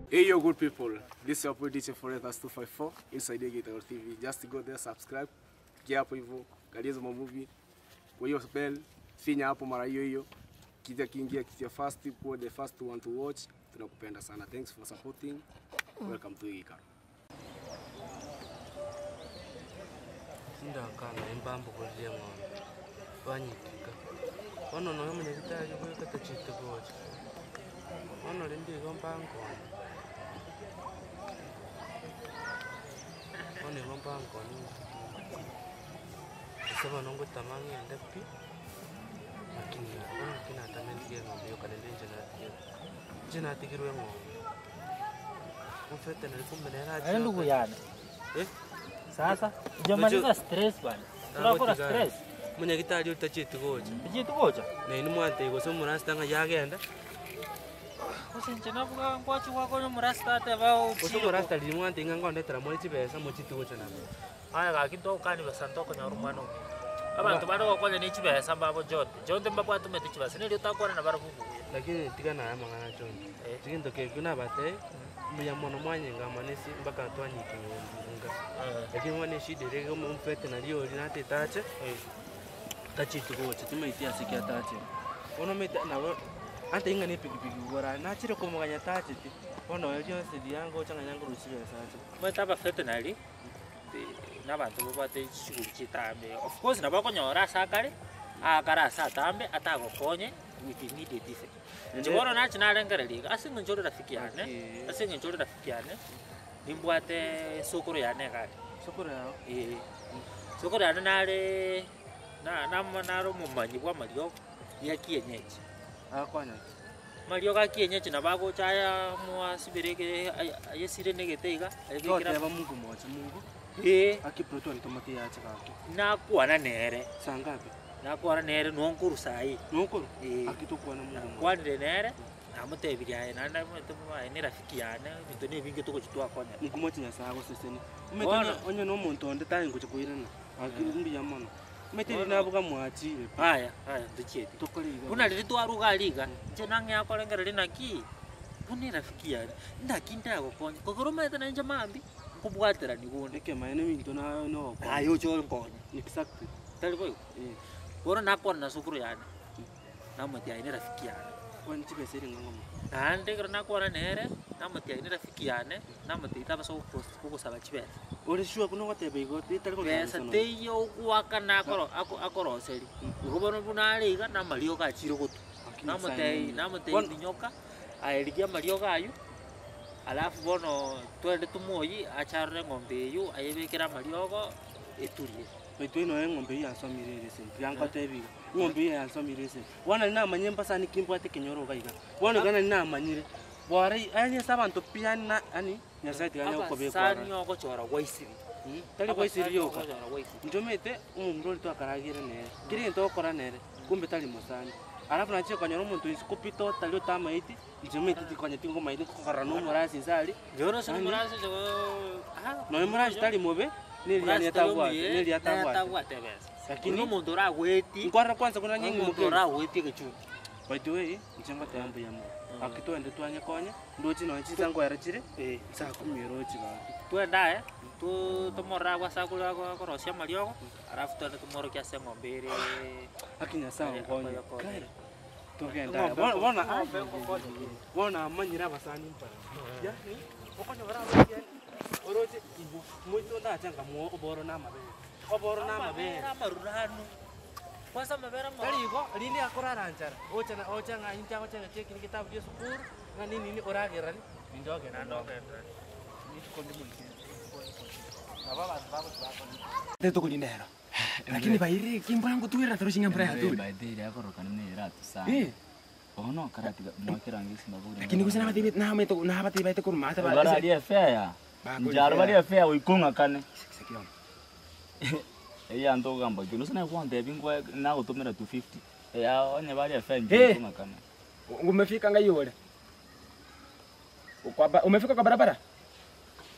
Hey yo good people, this is your boy DJ Foretas 254 inside Gator TV. Just go there subscribe, kia hapo hivyo, angalia hizo movie. Kwa hiyo bell, finya hapo mara hiyo hiyo. Kitia kiingia kitia first, kuwa the first one to watch. Tunakupenda sana. Thanks for supporting. Welcome to Gator. sindakanga embambo kulia ng'ombe wanyitika ono noyo munyagitari gwekata chite gocha ono lindigo mbankoni ono igo mbankoni esaba nongotama ng'ende pi lakini ono kinatamentige ng'ombe yokanende njenatiga njenatigirwe ng'ombe mfete nari kumbe Yaani ndugu yana. Eh? Sasa hujamaliza stress bwana. Tunakora stress. munyagitari utachite gocha Bijitu gocha. naini mwante igose omurasita ng'a yagenda Usinje navuga ngwachi wako no murasta ate bao. gose omurasita riri mwante ng'a ngondetera more chibesa mochite gocha nabo Aya gakinto ukani basanto ko nyaru mwana. Abantu bado kwaje ni chibesa mbabo jote. Jote mbabo atumete chibesa. Nili utakora na barabubu. lakini tiga naye amang'ana chonde Eh. chiginto keku nabate muya mono mwanyenga manesi mpaka twanyike nga lakini mwane shida rege omfete nariori natetache tachite gocha timaiti asiki atache ono mete nabo ante ing'ani epikipiki gora nachire komoganya tache ti ono ryonse riangocha ng'a nyangoro chibesa ache Mweta ba veterinary. N'abantu babate chiguru chitambe. Of course nabakonyora sakare. Akara asatambe atagokonye with immediate effect. Chibono nachi narengereriga asinga njoro rafiki yane. Okay. Asinga njoro rafiki yane. Nimbwate sokoro yane kare. sokoro yao Eh. Sokoro yane nare na na naro mumanyi bwa mario ya kienyeji. akonya Mario ga kienyeji na bago chaya mwa sibireke ayesire negete ayekira. toteba mungu mocha mungu Eh. akiproto ntomate yache kake nakwana nere sangapi nakwana nere nonkuru sai nokoro Eh. akitokwana mungu mocha nakwanire nere namutebirie aye nanda mwae ni rafiki yane bintu ni bingi tugochitwakonya mungu mocha nyasaye agoseseni Bono. umetanya onye no muntu onde tayi ngocha kuirana akimbiya mono umetiri Bono. nabuga mwachire aya aya nduchieti tokoliga buna riri twaruga riga nje nange akorengera rinaki buni rafiki yane ndaki ndagokonya kokoromete nanje mambi nkubwatira nigunde ndeke maene minto na no ayo cho nkonya exactly tari boyo eh bono nakwana na sukuru yane namwati aye ni rafiki yane kwani chibeseri ngangoma nandikira nakwana nere namwati aye ni rafiki yane namwati itabaso kugusaba chibesa ore shua kuno gatebe igo itari ko pesa teiyo gwaka nakoro akoroseri ugobono bunariga namario gachire gotu namutei namutei Bono- binyoka aerigia mario gayu alafu bono twende tumuoyi acharore ng'ombe eyu ayebekera mariogo eturie baitu ino eng'ombe iyi yansomire erese yangotebiga ng'ombe iyi yansomire erese wana namanye mpasa nikimbwate kinyoro gaiga wana gana namanyire bware anye sabantu piani na ani nyasaye tiganya kukobekwara abasani ogochora gwaisiri tari kwaisiri yoka ogochora gwaisiri njomete omundu ori twakaragire nere kiri gento okora nere kumbe tari musani alafu nachie konyora omonto isikupi totally otamaiti njomete tikonye tingo maiti kokora nomorasi nsari njono sini Ani? murasi jogo noe morasi tari mobe neriatabwate neriatabwate besa lakini lakini omonto oragweti nkwara kwanza kuna nyingi omonto mukeri oragweti egechumbi by the way nchenga tayambo yamo akitwende twanye konye ndochi no chisa ngwera chire saa kumi rochi ba twendae tumorora gwasakura gokorosia mariogo arafu twende tumorokia ase ng'ombe ere akinya saa Aya, ngonye akoya konye. kai togenda Ng'ombe bona ngo- bona ng'ombe ngokonye. bona amanyira abasani mpara ya ni okonyo bara abasani oroche ibu muito ndachanga mo oboro na mabere oboro na mabere amaruranu kwanza amabere mo- karigo lini akorara njara ocha na ocha nga inta ocha nga cheki kitabu ya sukuru nga nini ni oragera ni ndoge na ndoge Tetukulindero. Lakini bairi kimbona ngutwira turushinga mbra yatu. baithire akorokana nira tusana Eh, ono karatiga mwakirangisi maburi lakini kusina bati na meto na bati baite kurumata ba. bararia fea njaro baria fea uikunga kane iya nto gamba kino sana kwante bingwa na gutumira 250 ya onye baria fea Eh. njikunga kane Umefika ngai yule. Kwa ba- umefika kwa barabara?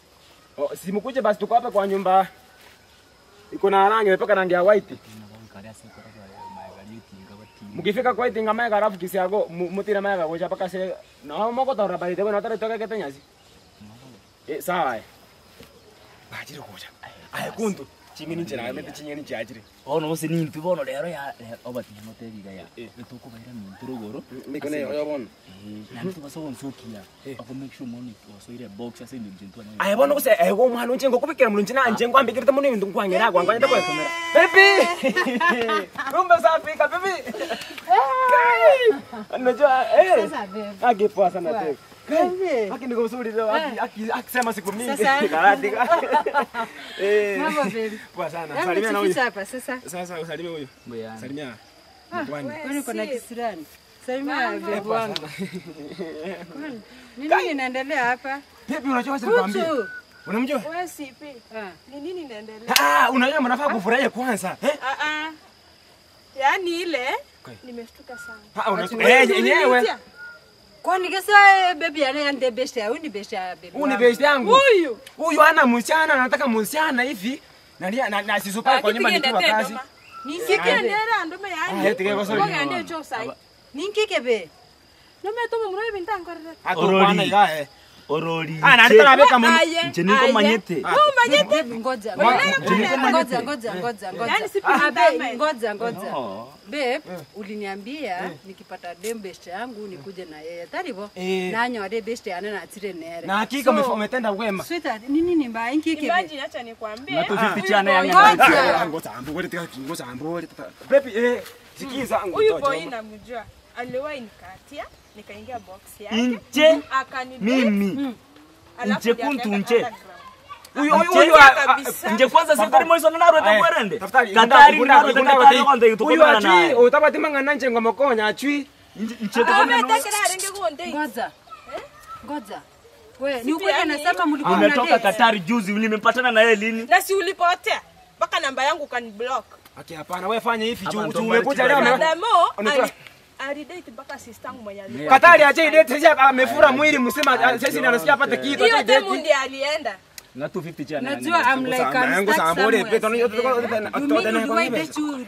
Oh, simukuje basi tuko hapa kwa nyumba. Iko na rangi, imepaka rangi ya white. karia ase koraba magari tinga bati mukifika kwa itinga mega alafu kisiago mu- mutira mega gocha paka se no moko tora bali tebe no tora toka kete nyasi eh sawa eh bajire gocha ay kundu chingini chira mete chingini chajire ono bose nintu bono rero ya obati no tebiga ya nitukubaira nintu ruguru mikone yo bono nantu basonsokia ako make sure money wasoire box ase nintu ntwana ay bono kuse ay go mwana unche ngokubikira mulunchi na nje ngwambi kirita muno ibintu ngwangira gwanganya ndakwa kamera baby kumbe safika baby unajua eh Sasa babe. age poa sana tena Babe. Aki niko mzuri leo aki- aki- akisema siku mingi Sasa. karate eh Mambo babe. poa sana Hebu salimia na huyu tufiche hapa sasa. sasa usalimie huyu ngoyana salimia Ah, Kwani? Kwani uko na kisirani? Salimia babe wangu. Kwani, Ni nini inaendelea hapa? Vipi unajua wacha nikwambie Kutu. unamjua Wewe sipi. Ah. Ni nini inaendelea? ah unajua mnafaa kufurahia kwanza eh Ah ah. Yaani ile Kwani? nimeshtuka sana. ah Ati unajua eh yenyewe Ulinitia? Kwani kesa baby ane ande besha, huyu ni besha baby. huyu ni wangu. best yangu Huyu. huyu ana msichana anataka msichana hivi na na, na, na sisupa kwa nyumba nikiwa kazi Ninkike Kike be. ndera ndome Ah, yani. eti kwa sababu Ngoga ndio cho sai. Ninkike be. Nome tomo muro ibinta ngorere. atokwana ya eh orori ah na nitaka beka mun Aye. nche niko aye. manyete Oh manyete. Babe ngoja. Ngoja, Ngoja ngoja ngoja ngoja ngoja. Yaani sipi Ah, babe, nitame. ngoja ngoja. No. Babe, uliniambia nikipata dem best yangu nikuje na yeye. Taribo. Eh. Nanyore best yana na tire nere. na hakika umef- umetenda wema Sweetheart, nini ni mbaya inkike be. Imagine acha nikwambie. Na tu huyu 50 chana boy- yanga. Ngoja. ngoja ambu wewe tika ngoja ambu wewe tika baby eh sikiza angu Huyu boy namjua. Aliwahi nikatia, nikaingia box yake. Inche Akani mimi alafu Nche ndiye kuntu akaenda nche. underground. huyu huyu Nche huyu ah, ah, kabisa. nje kwanza sekori moiso nanaro Aya, takwerende tafadhali, katari unda- naro unda- takatari unda- konde huyu tukomana achui naye utabati mangana nje ngoma konya achui nche Ah, tukomana umetekera renge kuonde. Ngoja. Ngoja. We, ni Sipi ukweli yani? anasema mlikuwa umetoka mna date? katari juzi nimepatana na yeye lini Na si ulipotea. Mpaka namba yangu kaniblock. aki hapana wewe fanya hivi Hapa juu ndo juu mbali umekuja chibali. leo na- Furthermore, Unajua- ali- alidate mpaka sistangu mwenye alikuwa. Katari acha idate sasa amefura mwili mzima sasa ndio anasikia apate kitu acha Hiyo demu idate ndiye alienda. na 250 chana Najua I'm like I'm Yangu stuck sambole, somewhere. peto, nyo- tuko- tuko- tuko- You tuko- mean tuko- you wait tuko- that you-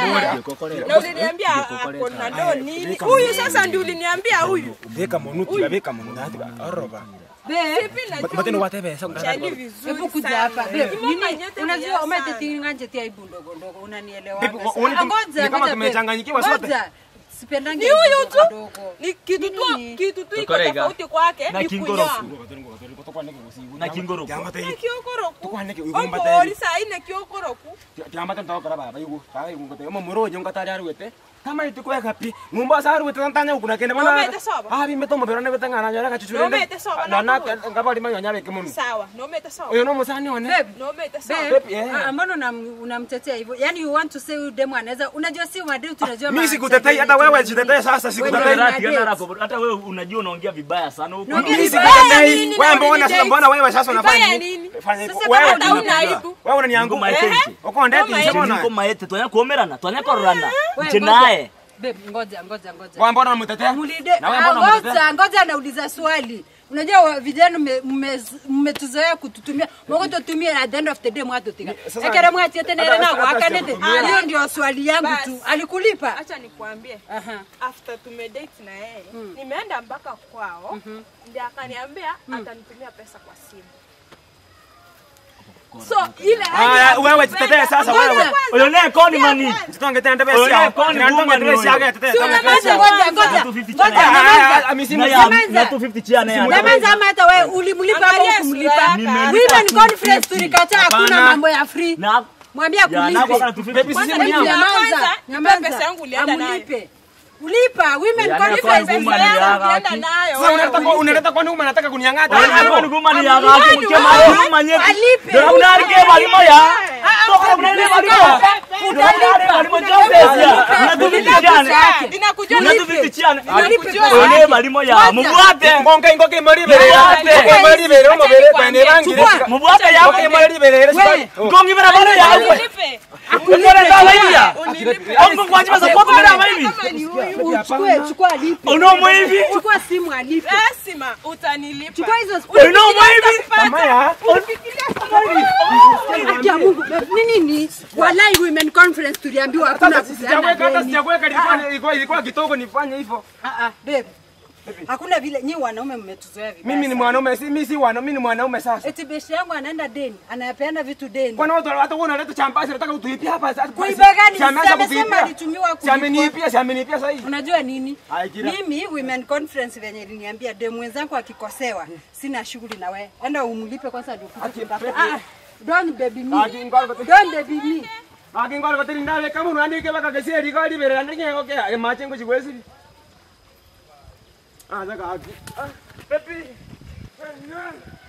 Na uliniambia ako na do nini? Huyu sasa ndio uliniambia huyu. Veka monuti veka monuti oroba Babe, matendo watebe sasa Chali vizuri. hebu kuja sana. hapa. Babe, Kimo nini- manyete unajua mwenye umetetingi nganje tia ibu ndogo ndogo unanielewa. Babe, Sasa, uone tu- ngoja, ni kama ngoja, tumechanganyikiwa babe. sote. Ngoja. Sipendangi Ni huyu ibu tu. ndogo. Ni kitu tu Nini? kitu tu iko Tukorega. tofauti kwake Na ni kingoroku. kunyoa. na kingoro Na kiokoroku. Tukwaneke uyu Ombo mbateri. oli saa ine kiokoroku. tiambate ntokora baba yugo baba yugo ngote omo muroje ngatari arwete kama itikweka pi ngumba sa arwete tantanya ukuna kende Na umete soba? ah bi meto mabero ne betanga na nyara kachuchure Na umete soba, na na na ngabali manyo nyabe kemunu Sawa, na umete sawa. oyo no musani one Babe, Na umete sawa. babe, Babe, yeah. ah, mbona unam- unamtetea hivyo? Yaani you want to say huyu demu anaweza unajua si mademu tunajua mimi ma- sikutetei hata wewe sitetei sasa sikutetei Wewe- Rati, yana rako, hata wewe unajua unaongea vibaya sana huko Naongea mimi vibaya sikutetei nini wewe na mbona ulidate? sasa mbona wewe sasa unafanya Vibaya nini nini? fanya Sasa wewe kama ndio hauna unajua. aibu. wewe unanianguka Ngoma etenje. uko ndeti Ngoma niko nishaona maete twanyakomerana twanyakororana Wewe, nche ngoja. naye Babe, ngoja ngoja ngoja. kwa mbona unamtetea Mulide, na wewe ah, mbona unamtetea ngoja ngoja nauliza swali. Unajua wa- vijana mme- mme- mmetuzoea kututumia mwako tutumie at the end of the day mwatutika Sasa- ekera mwati tena hata- na hata wakanete sijakutumia. hiyo ndio swali yangu Bas. tu alikulipa Acha nikwambie. aha After tumedate na yeye, nimeenda mpaka kwao. Ndiye akaniambia atanitumia pesa kwa simu. So ile ah wewe jitetee sasa wewe Ngoja. oyo ne koni mani Sitonge tena ndebe Oye, sia. kwani Nitonge woman ndebe sia huyo? yake tetee. Si tonge unamaza sia. ngoja ngoja Na 250 ngoja chana Ah, nyamaza. ah, ah, misimu- na ya Nyamaza. na 250 chana ya Nyamaza ama hata wewe ulimlipa ama Angalia hukumlipa sura yake. women conference tulikataa hakuna Hapana. mambo ya free na mwambie ya nako akulipe kana 250 Baby, Kwanza simu mimi yangu. ya Nyamaza, kwanza, nyamaza. nipe pesa yangu ulienda nayo. Amulipe. ulipa women Ya, conference nako Pesa nguma ni yangu yaga ulienda aki. nayo. Sasa unaleta kwa unaleta kwa nini unataka kuniangata? oyo ne nguma ni yaga aki mkema Alipe. yo manyeti Alipe. ndio unarike balimo ya toka mnene balimo Utalipa. balimo jombe ya na 250 chana Inakuja Unajua Una lipe. 250 chiana. Unalipe pesa One yake. malimo ya Kwanza. mubwate. ngonka ingoka imori ibere Mubwate. Ngoka imori ibere omubere kwene bangire Chukua. Mubwate ngoka yako. imori ibere We. Gongi bara bara yawe. Unilipe. Ukore kama hiya. Unilipe. Ongo kwa jiba support bara kama hivi. Kama ni huyu. Uchukue, chukua alipe. Unomo hivi. Chukua simu alipe. Lazima utanilipa. Chukua hizo Unomo hivi. Amaya Haki ya Mungu. Ni nini? Walai women conference tuliambiwa hakuna hata sijakuweka hata kupeana deni. sijakuweka ilikuwa ilikuwa ilikuwa kidogo nifanye hivyo Ah ah, babe. Hakuna vile nyi wanaume mmetuzoea vibaya. mimi ni sana. mwanaume si mimi si wanaume mimi ni mwanaume sasa Eti beshi yangu anaenda deni, anapeana vitu deni. Kwani watu hata wewe unaleta champasi unataka utuipie hapa sasa. Kuiba gani? Si ameanza Si amesema kutuipia. alitumiwa Si kulipwa. ameniipia, si ameniipia sasa hivi. Unajua nini? Ai, kila- Mimi women conference venye iliniambia demu wenzangu akikosewa, sina shughuli na wewe. Enda umlipe kwanza ndio ukuje Ati, kutafuta. baby. Ah, ah, don't baby me. Ati, ngwara kote- Don't baby me. Akingwara koteri ndawe kama unaandike baka keseri kwa libere andike ngoke ya mache ngo chigwesi. Ah zaka aki. Ah pepi.